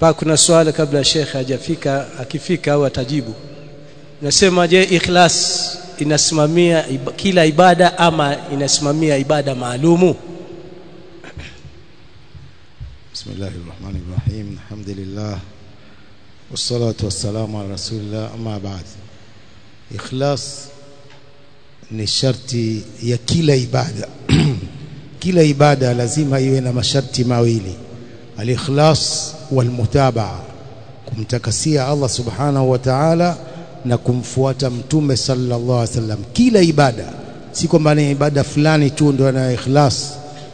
hapa kuna swali kabla shekhe hajafika akifika au atajibu nasema je ikhlas inasimamia iba, kila ibada ama inasimamia ibada maalumu بسم الله الرحمن الرحيم الحمد لله والصلاة والسلام على رسول الله أما بعد إخلاص ni sharti ya kila ibada kila ibada lazima iwe na masharti mawili al-ikhlas wal-mutabaa kumtakasia Allah subhanahu wa ta'ala na kumfuata mtume sallallahu alaihi wasallam kila ibada si kwamba ni ibada fulani tu ndio ana ikhlas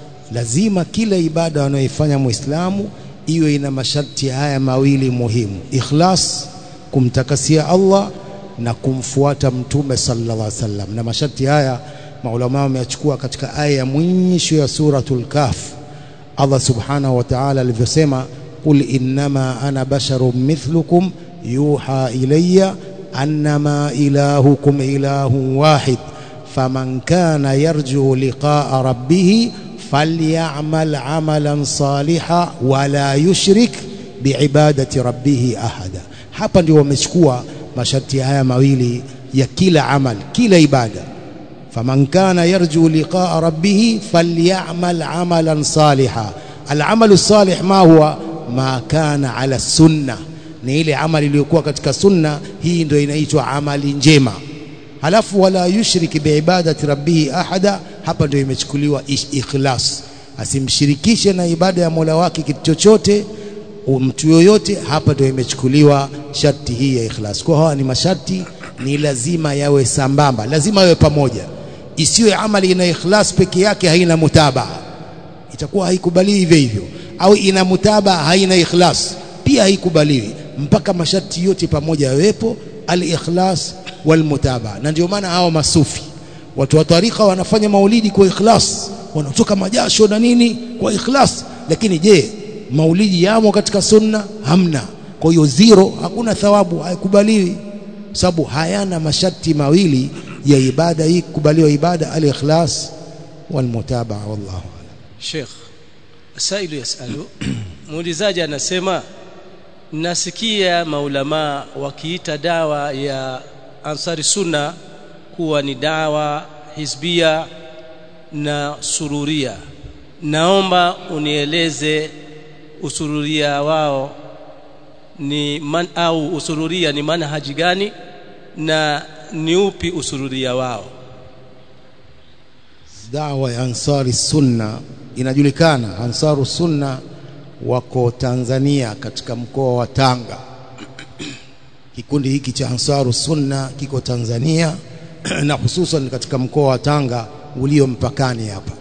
lazima kila ibada anayoifanya muislamu iwe ina masharti haya mawili muhimu ikhlas kumtakasia Allah na kumfuata mtume sallallahu alaihi wasallam na masharti haya maulama wameyachukua katika aya ya mwisho ya suratul kahf Allah subhanahu wa ta'ala alivyosema qul innama ana basharun mithlukum yuha ilayya annama ilahukum ilahun wahid faman kana yarju liqa'a rabbih falyamal amalan salihan wala yushrik biibadati rabbih ahada hapa ndio wamechukua masharti haya mawili ya kila amal kila ibada faman kana yarju liqa'a rabbih falyamal amalan salihan al'amalu salih ma huwa ma kana ala sunna ni ile amali iliyokuwa katika sunna hii ndio inaitwa amali njema halafu wala yushrik biibadati rabbih ahada hapa ndio imechukuliwa ikhlas asimshirikishe na ibada ya Mola wake kitu chochote mtu yoyote hapa ndio imechukuliwa sharti hii ya ikhlas kwa hawa ni masharti ni lazima yawe sambamba lazima yawe pamoja isiwe amali ina ikhlas peke yake haina mutabaa itakuwa haikubaliwi hivyo hivyo au ina mutaba haina ikhlas pia haikubaliwi mpaka masharti yote pamoja yawepo al-ikhlas wal mutaba na ndio maana hao masufi watu wa tarika wanafanya maulidi kwa ikhlas wanatoka majasho na nini kwa ikhlas lakini je maulidi yamo katika sunna hamna kwa hiyo zero hakuna thawabu haikubaliwi sababu hayana masharti mawili ya ibada hii kubaliwa ibada al-ikhlas wal mutaba wallahu Sheikh sailu yasalu muulizaji anasema nasikia maulama wakiita dawa ya ansari sunna kuwa ni dawa hizbia na sururia naomba unieleze usururia wao ni man au usururia ni manhaji gani na ni upi usururia wao dawa ya ansari sunna inajulikana ansaru sunna wako Tanzania katika mkoa wa Tanga kikundi hiki cha ansaru sunna kiko Tanzania na hususan katika mkoa wa Tanga ulio mpakani hapa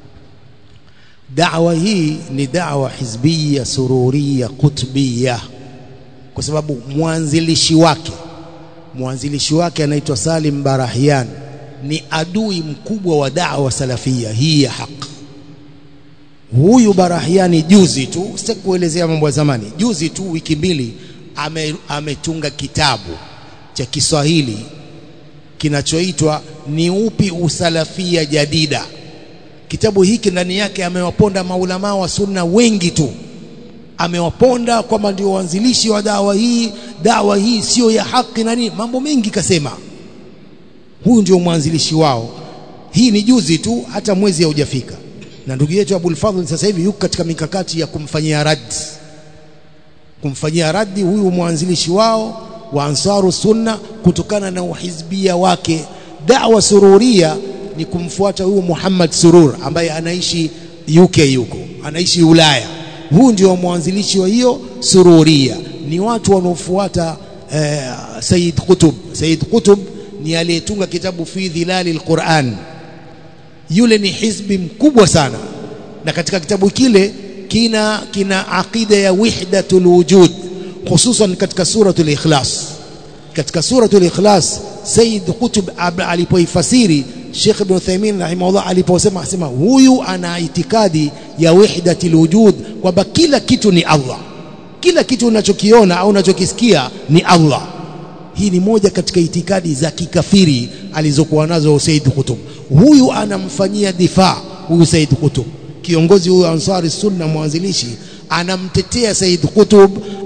dawa hii ni dawa hizbia sururia kutbia kwa sababu mwanzilishi wake mwanzilishi wake anaitwa Salim Barahian ni adui mkubwa wa dawa salafia hii ya haki huyu Barahiani juzi tu sitaki kuelezea mambo ya zamani juzi tu wiki mbili ame, ametunga kitabu cha Kiswahili kinachoitwa ni upi usalafia jadida kitabu hiki ndani yake amewaponda maulama wa sunna wengi tu amewaponda kwamba ndio waanzilishi wa dawa hii dawa hii sio ya haki na nini mambo mengi kasema huyu ndio mwanzilishi wao hii ni juzi tu hata mwezi haujafika na ndugu yetu Abul Fadhl sasa hivi yuko katika mikakati ya kumfanyia raddi kumfanyia raddi huyu mwanzilishi wao wa Ansaru Sunna kutokana na uhizbia wake da'wa sururia ni kumfuata huyu Muhammad Surur ambaye anaishi UK yuko anaishi Ulaya huu ndio mwanzilishi wa hiyo sururia ni watu wanaofuata eh, Said Qutb Said Qutb ni aliyetunga kitabu fi dhilali alquran yule ni hizbi mkubwa sana na katika kitabu kile kina kina aqida ya wahdatul wujud hususan katika suratul ikhlas katika suratul ikhlas Said Qutb alipoifasiri Sheikh Ibn Uthaymeen rahimahullah aliposema asema huyu ana itikadi ya wahdatul wujud kwamba kila kitu ni Allah kila kitu unachokiona au unachokisikia ni Allah hii ni moja katika itikadi za kikafiri alizokuwa nazo Said Qutb huyu anamfanyia difaa huyu Said Qutb kiongozi huyu Ansari Sunna mwanzilishi anamtetea Said Qutb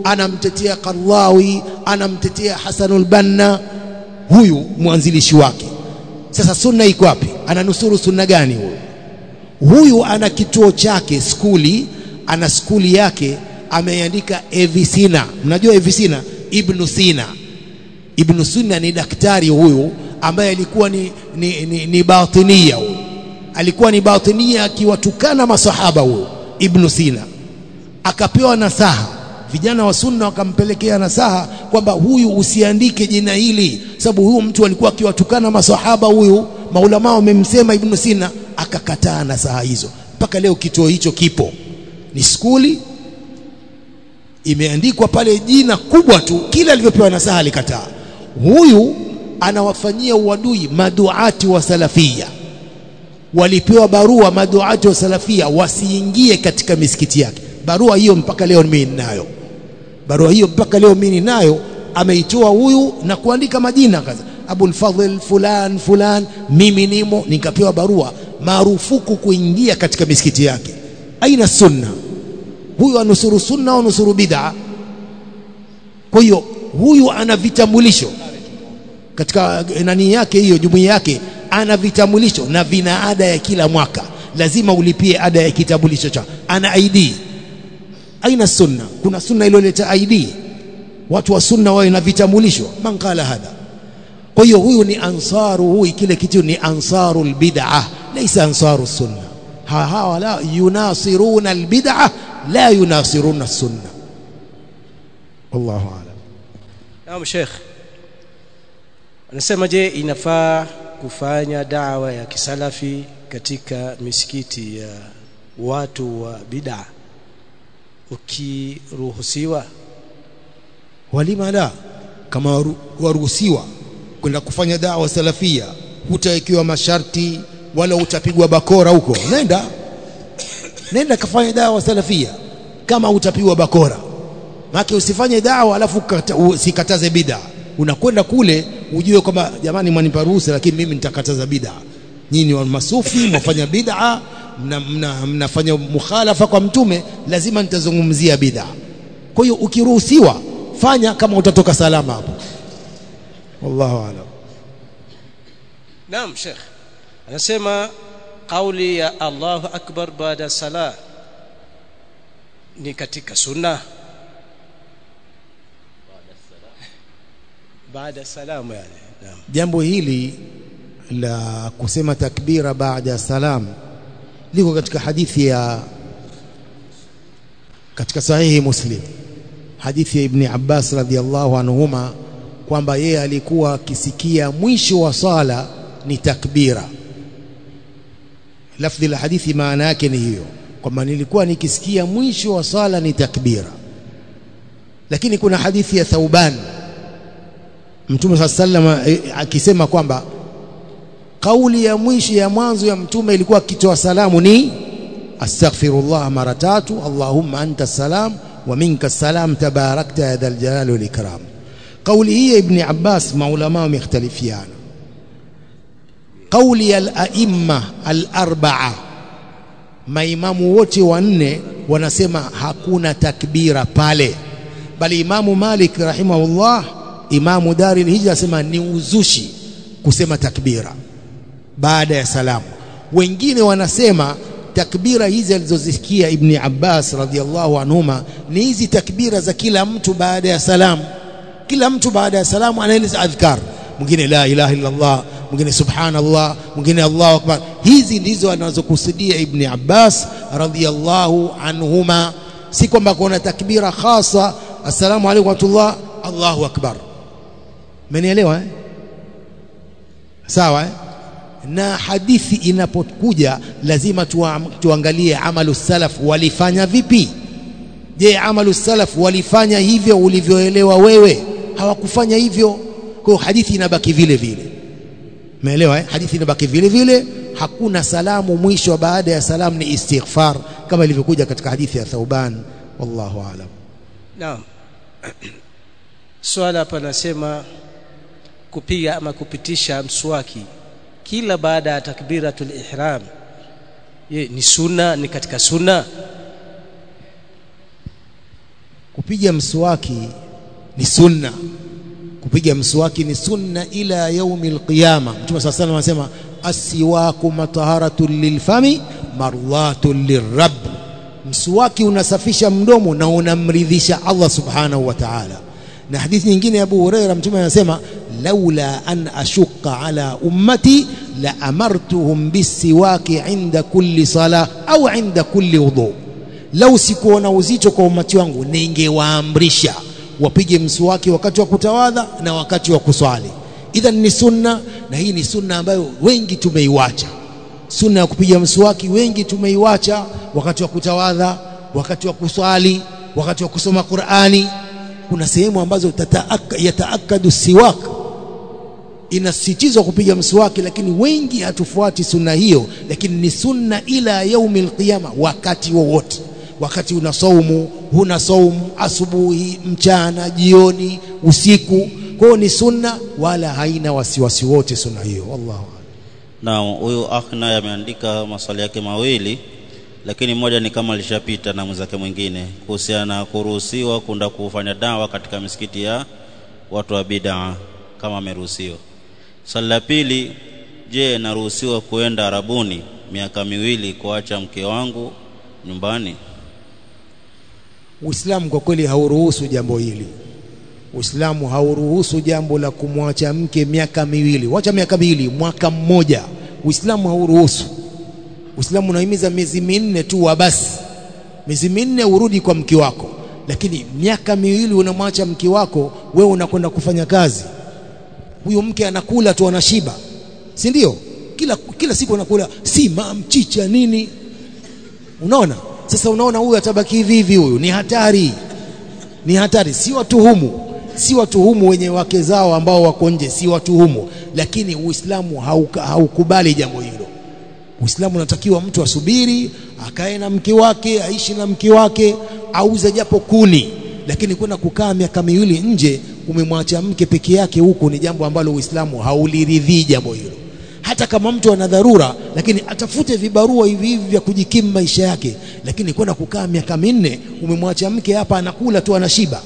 anamtetea Qardawi anamtetea Hasanul Banna huyu mwanzilishi wake sasa sunna iko wapi ananusuru sunna gani huyu huyu ana kituo chake skuli ana skuli yake ameandika Evisina mnajua Evisina Ibn Sina Ibn Sina ni daktari huyu ambaye alikuwa ni, ni, ni, ni batinia huyu alikuwa ni batinia akiwatukana masahaba huyu Ibn Sina akapewa nasaha vijana wa sunna wakampelekea nasaha kwamba huyu usiandike jina hili sababu huyu mtu alikuwa akiwatukana masahaba huyu maulama wamemsema Ibn Sina akakataa nasaha hizo mpaka leo kituo hicho kipo ni skuli imeandikwa pale jina kubwa tu kila alivyopewa nasaha alikataa huyu anawafanyia uadui maduati wa salafia walipewa barua maduati wa salafia wasiingie katika misikiti yake barua hiyo mpaka leo mimi ninayo barua hiyo mpaka leo mimi ninayo ameitoa huyu na kuandika majina kaza Abul Fadhl fulan fulan mimi nimo nikapewa barua marufuku kuingia katika misikiti yake aina sunna huyu anusuru sunna au nusuru bid'a kwa hiyo huyu ana vitambulisho katika nani yake hiyo jumuiya yake ana vitambulisho na vina ada ya kila mwaka lazima ulipie ada ya kitambulisho cha ana ID aina sunna kuna sunna iliyoleta ID watu wa sunna wawe na vitambulisho man qala hadha kwa hiyo huyu ni ansaru huyu kile kitu ni ansarul bid'ah laysa ansaru sunna hawa la yunasiruna albid'ah la yunasiruna sunna wallahu a'lam naam sheikh anasema je inafaa kufanya dawa ya kisalafi katika misikiti ya watu wa bid'a ukiruhusiwa walima la kama waruhusiwa kwenda kufanya dawa salafia hutawekewa masharti wala utapigwa bakora huko nenda nenda kafanya dawa salafia kama utapigwa bakora maana usifanye dawa alafu usikataze bid'a unakwenda kule ujue kwamba jamani mwanipa ruhusa lakini mimi nitakataza bid'a nyinyi wa masufi mwafanya bid'a mnafanya mna, mna mukhalafa kwa mtume lazima nitazungumzia bid'a kwa hiyo ukiruhusiwa fanya kama utatoka salama hapo wallahu aalam naam sheikh anasema kauli ya Allahu akbar baada sala ni katika sunna baada salamu yani naam jambo hili la kusema takbira baada ya salam liko katika hadithi ya katika sahihi muslim hadithi ya ibn Abbas radhiallahu anhuma kwamba yeye alikuwa akisikia mwisho wa sala ni takbira lafdhi la hadithi maana yake ni hiyo kwamba nilikuwa nikisikia mwisho wa sala ni takbira lakini kuna hadithi ya Thauban Mtume صلى الله عليه akisema kwamba kauli ya mwisho ya mwanzo ya mtume ilikuwa akitoa salamu ni astaghfirullah mara tatu allahumma anta salam wa minka salam tabarakta ya dhal jalali wal ikram kauli hii ya ibn Abbas maulama wamekhtalifiana kauli ya al-aimma al-arba'a maimamu wote wanne wanasema hakuna takbira pale bali imamu Malik rahimahullah imamu Dari al-Hijra asema ni uzushi kusema takbira baada ya salamu wengine wanasema takbira hizi alizozisikia ibn Abbas radhiallahu anhuma ni hizi takbira za kila mtu baada ya salamu kila mtu baada ya salamu anaeleza adhkar mwingine la ilaha illa Allah mwingine subhanallah mwingine Allahu akbar hizi ndizo anazokusudia ibn Abbas radhiallahu anhuma si kwamba kuna takbira khasa assalamu alaykum wa rahmatullah Allahu akbar mmenielewa eh sawa eh na hadithi inapokuja lazima tuangalie amalu salaf walifanya vipi je amalu salaf walifanya hivyo ulivyoelewa wewe hawakufanya hivyo kwa hadithi inabaki vile vile umeelewa eh? hadithi inabaki vile vile hakuna salamu mwisho baada ya salamu ni istighfar kama ilivyokuja katika hadithi ya Thauban wallahu aalam naam swala hapa nasema kupiga ama kupitisha mswaki kila baada ya takbiratul ihram ye ni sunna ni katika sunna kupiga mswaki ni sunna kupiga mswaki ni sunna ila yaumi alqiyama mtume saa salam anasema asiwaku mataharatun lilfami marwatun lirabb mswaki unasafisha mdomo na unamridhisha Allah subhanahu wa ta'ala na hadithi nyingine ya Abu Huraira mtume anasema laula an ashuqa ala ummati la amartuhum bisiwaki inda kulli sala au inda kulli wudu lau sikuona uzito kwa umati wangu ningewaamrisha wapige mswaki wakati wa kutawadha na wakati wa kuswali idhan ni sunna na hii ni sunna ambayo wengi tumeiwacha sunna ya kupiga mswaki wengi tumeiwacha wakati wa kutawadha wakati wa kuswali wakati wa kusoma Qur'ani kuna sehemu ambazo yataakadu siwak inasisitizwa kupiga mswaki lakini wengi hatufuati sunna hiyo lakini ni sunna ila yaumi alqiyama wakati wowote wa wakati una saumu huna saumu asubuhi mchana jioni usiku kwa hiyo ni sunna wala haina wasiwasi wote sunna hiyo wallahu Naam, huyu akh naye ameandika maswali yake mawili, lakini moja ni kama lishapita na mwenzake mwingine kuhusiana na kuruhusiwa kwenda kufanya dawa katika misikiti ya watu wa bid'a kama ameruhusiwa. Swali la pili, je, naruhusiwa kuenda Arabuni miaka miwili kuacha mke wangu nyumbani? Uislamu kwa kweli hauruhusu jambo hili. Uislamu hauruhusu jambo la kumwacha mke miaka miwili. Wacha miaka miwili, mwaka mmoja. Uislamu hauruhusu. Uislamu unahimiza miezi minne tu wa basi. Miezi minne urudi kwa mke wako. Lakini miaka miwili unamwacha mke wako, wewe unakwenda kufanya kazi. Huyo mke anakula tu anashiba. Si ndio? Kila kila siku anakula sima, mchicha nini? Unaona? Sasa unaona huyu atabaki hivi hivi huyu ni hatari. Ni hatari, si watuhumu. Si watuhumu wenye wake zao ambao wako nje, si watuhumu, lakini Uislamu hauka, haukubali jambo hilo. Uislamu unatakiwa mtu asubiri, akae na mke wake, aishi na mke wake, auze japo kuni, lakini kwenda kukaa miaka miwili nje umemwacha mke peke yake huku ni jambo ambalo Uislamu hauliridhii jambo hilo. Hata kama mtu ana dharura, lakini atafute vibarua hivi hivi vya kujikimu maisha yake, lakini kwenda kukaa miaka minne umemwacha mke hapa anakula tu anashiba,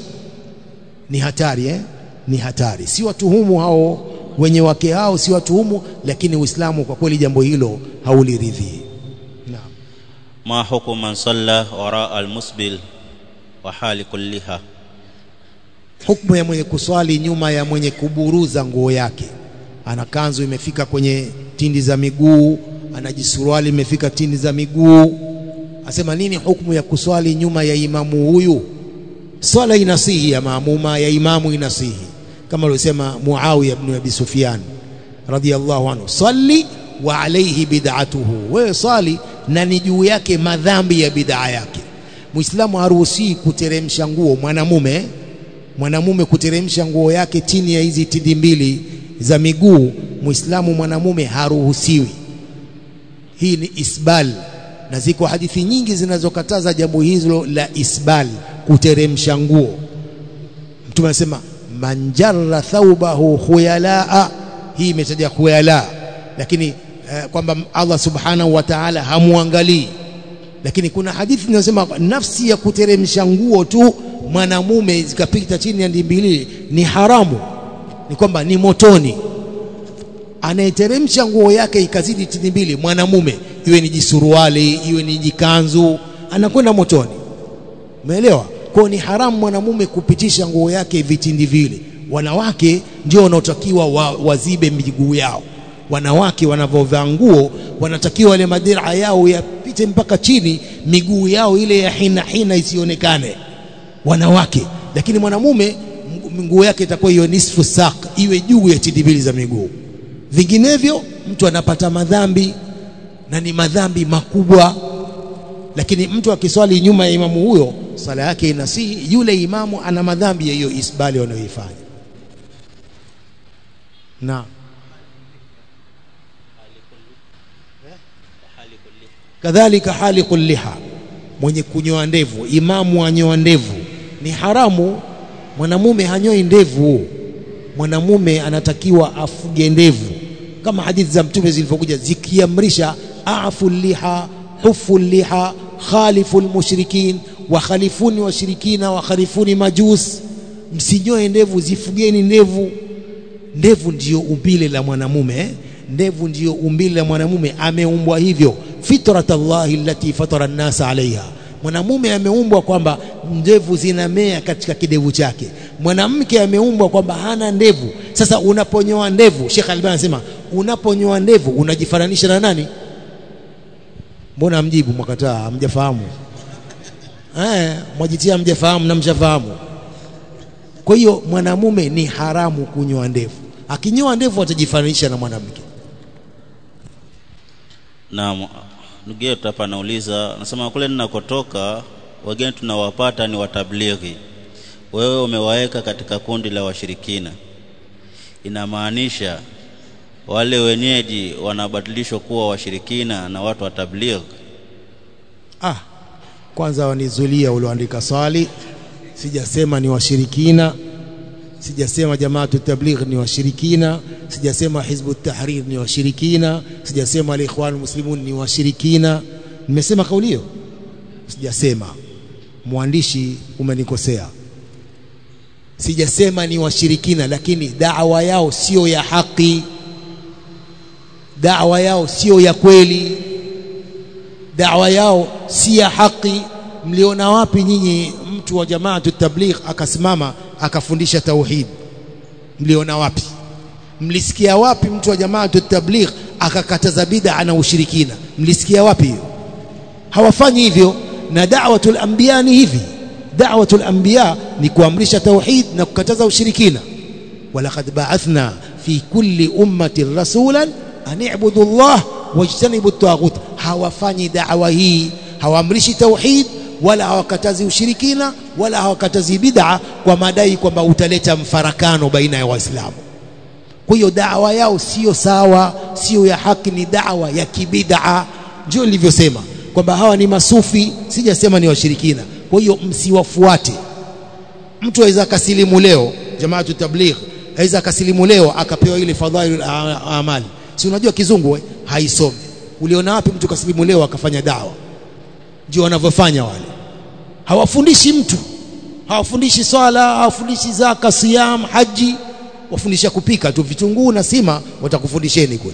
ni hatari eh? Ni hatari. Si watuhumu hao wenye wake hao, si watuhumu, lakini Uislamu kwa kweli jambo hilo hauliridhii. Naam. ma hukumu man salla wara almusbil wa hali kulliha Hukumu ya mwenye kuswali nyuma ya mwenye kuburuza nguo yake, ana kanzu imefika kwenye tindi za miguu, ana jisuruali imefika tindi za miguu, asema nini hukumu ya kuswali nyuma ya imamu huyu? Swala inasihi ya maamuma ya imamu inasihi, kama alivyosema Muawiya ibn Abi Sufyan radhiyallahu anhu, salli wa alayhi bid'atuhu, wewe swali na ni juu yake madhambi ya bid'a yake. Muislamu haruhusi kuteremsha nguo mwanamume mwanamume kuteremsha nguo yake chini ya hizi tindi mbili za miguu, muislamu mwanamume haruhusiwi. Hii ni isbal, na ziko hadithi nyingi zinazokataza jambo hilo la isbal, kuteremsha nguo. Mtume anasema man jarra thawbahu khuyalaa, hii imetaja khuyala, lakini eh, kwamba Allah subhanahu wa ta'ala hamwangalii lakini kuna hadithi inasema nafsi ya kuteremsha nguo tu mwanamume zikapita chini ya ndimbili ni haramu, ni kwamba ni motoni. Anayeteremsha nguo yake ikazidi tindi mbili mwanamume, iwe ni jisuruali iwe ni jikanzu, anakwenda motoni. Umeelewa? Kwa ni haramu mwanamume kupitisha nguo yake vitindi vile. Wanawake ndio wanaotakiwa wa, wazibe miguu yao. Wanawake wanavyovaa nguo wanatakiwa wale madira yao yapite mpaka chini, miguu yao ile ya hina hina isionekane wanawake. Lakini mwanamume nguo yake itakuwa hiyo nisfu sak, iwe juu ya tindi mbili za miguu. Vinginevyo mtu anapata madhambi na ni madhambi makubwa. Lakini mtu akiswali nyuma ya imamu huyo, sala yake inasihi. Yule imamu ana madhambi ya hiyo isbali wanayoifanya. Naam. kadhalika haliqul liha, mwenye kunyoa ndevu. Imamu anyoa ndevu ni haramu. Mwanamume hanyoi ndevu, mwanamume anatakiwa afuge ndevu, kama hadithi za Mtume zilivyokuja zikiamrisha afu liha, hufu liha, khalifu lmushrikin, wakhalifuni washirikina wakhalifuni majus msinyoe ndevu zifugeni ndevu ndevu ndiyo umbile la mwanamume eh? ndevu ndiyo umbile la mwanamume ameumbwa hivyo fitrat Allahi allati fatara an-nasa alaiha mwanamume ameumbwa kwamba ndevu zinamea katika kidevu chake mwanamke ameumbwa kwamba hana ndevu sasa unaponyoa ndevu Sheikh Albani anasema unaponyoa ndevu unajifananisha na nani mbona mjibu mwakataa hamjafahamu eh mwajitia hamjafahamu na mshafahamu kwa hiyo mwanamume ni haramu kunyoa ndevu akinyoa ndevu atajifananisha na mwanamke Naam, ndugu yetu hapa anauliza, anasema kule ninakotoka wageni tunawapata ni watablighi, wewe umewaweka katika kundi la washirikina, inamaanisha wale wenyeji wanabadilishwa kuwa washirikina na watu wa tablighi? ah kwanza wanizulia ulioandika swali sijasema ni washirikina sijasema jamaatu tabligh ni washirikina sijasema hizbu tahrir ni washirikina sijasema alikhwan muslimun ni washirikina nimesema kauli hiyo sijasema mwandishi umenikosea sijasema ni washirikina lakini da'wa yao sio ya haki da'wa yao sio ya kweli da'wa yao si ya haki mliona wapi nyinyi mtu wa jamaatu tabligh akasimama akafundisha tauhid mliona wapi mlisikia wapi mtu wa jamaatu tabligh akakataza bid'a na ushirikina mlisikia wapi hiyo hawafanyi hivyo na da'watul anbiya ni hivi da'watul anbiya ni kuamrisha tauhid na kukataza ushirikina walaqad ba'athna fi kulli ummatin rasulan an i'budu Allah wajtanibu at-taghut hawafanyi da'wa hii hawaamrishi tauhid wala hawakatazi ushirikina wala hawakatazi bid'a kwa madai kwamba utaleta mfarakano baina ya waislamu kwa hiyo dawa yao sio sawa sio ya haki ni dawa ya kibid'a ndio nilivyosema kwamba hawa ni masufi sijasema ni washirikina kwa hiyo msiwafuate mtu aweza akasilimu leo jamaatu tabligh aweza akasilimu leo akapewa ile fadhailul amali si unajua kizungu we? haisomi uliona wapi mtu kasilimu leo akafanya dawa ndio wanavyofanya wale hawafundishi mtu hawafundishi swala hawafundishi zaka siyam haji wafundisha kupika tu vitunguu na sima watakufundisheni kule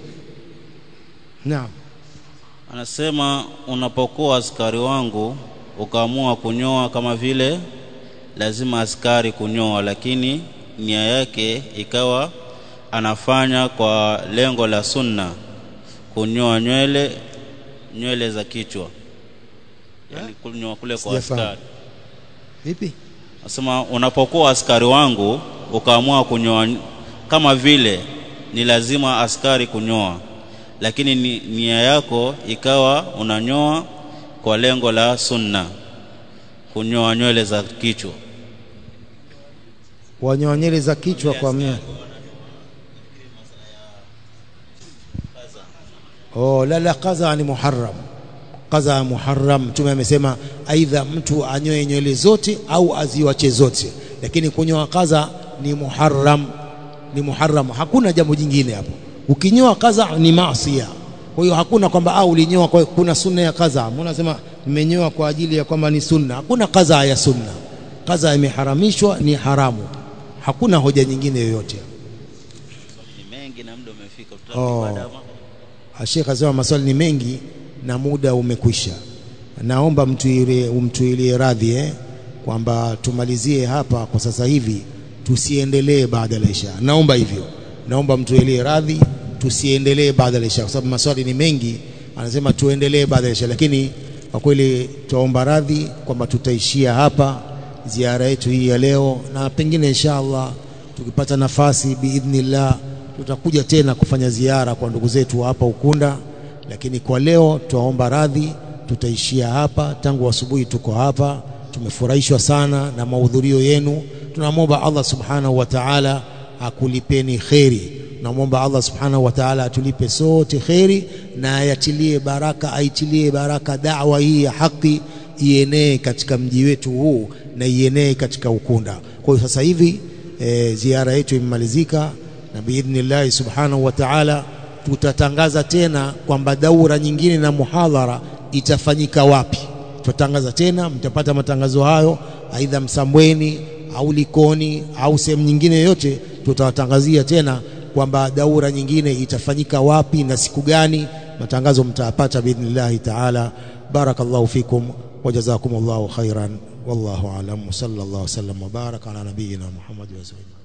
naam Anasema unapokuwa askari wangu ukaamua kunyoa kama vile lazima askari kunyoa, lakini nia yake ikawa anafanya kwa lengo la sunna, kunyoa nywele nywele za kichwa, yani kunyoa kule kwa Sijafahamu. askari. vipi Anasema unapokuwa askari wangu ukaamua kunyoa kama vile ni lazima askari kunyoa, lakini ni, nia yako ikawa unanyoa kwa lengo la sunna, kunyoa nywele za kichwa. wanyoa nywele za kichwa kwa mia oh la la qaza ni muharram qaza muharram mtume amesema aidha mtu anyoe nywele zote au aziwache zote lakini kunyoa qaza ni muharram ni muharram hakuna jambo jingine hapo ukinyoa qaza ni maasiya kwa hiyo hakuna kwamba au ulinyoa kwa kuna sunna ya qaza mbona nasema nimenyoa kwa ajili ya kwamba ni sunna hakuna qaza ya sunna qaza imeharamishwa ni haramu hakuna hoja nyingine yoyote Ni mengi na muda umefika, Oh. tutapata Sheikh asema maswali ni mengi na muda umekwisha. Naomba mtuilie umtuilie radhi eh, kwamba tumalizie hapa kwa sasa hivi, tusiendelee baada ya isha. Naomba hivyo, naomba mtuilie radhi, tusiendelee baada ya isha, kwa sababu maswali ni mengi. Anasema tuendelee baada ya isha, lakini kwa kweli tuomba radhi kwamba tutaishia hapa ziara yetu hii ya leo, na pengine insha Allah tukipata nafasi biidhnillah tutakuja tena kufanya ziara kwa ndugu zetu hapa Ukunda, lakini kwa leo tuwaomba radhi, tutaishia hapa. Tangu asubuhi tuko hapa, tumefurahishwa sana na mahudhurio yenu. Tunamwomba Allah subhanahu wa ta'ala akulipeni kheri. Tunamwomba Allah subhanahu wa ta'ala atulipe sote kheri na ayatilie baraka, aitilie baraka dawa hii ya haki ienee katika mji wetu huu na ienee katika Ukunda. Kwa hiyo sasa hivi e, ziara yetu imemalizika na biidhnillahi subhanahu wa ta'ala tutatangaza tena kwamba daura nyingine na muhadhara itafanyika wapi tutatangaza tena mtapata matangazo hayo aidha Msambweni au Likoni au sehemu nyingine yoyote tutawatangazia tena kwamba daura nyingine itafanyika wapi na siku gani matangazo mtayapata biidhnillahi taala barakallahu fikum wajazakumullahu khairan wallahu alam sallallahu wasallam wa baraka ala nabiyyina muhammad wa sallam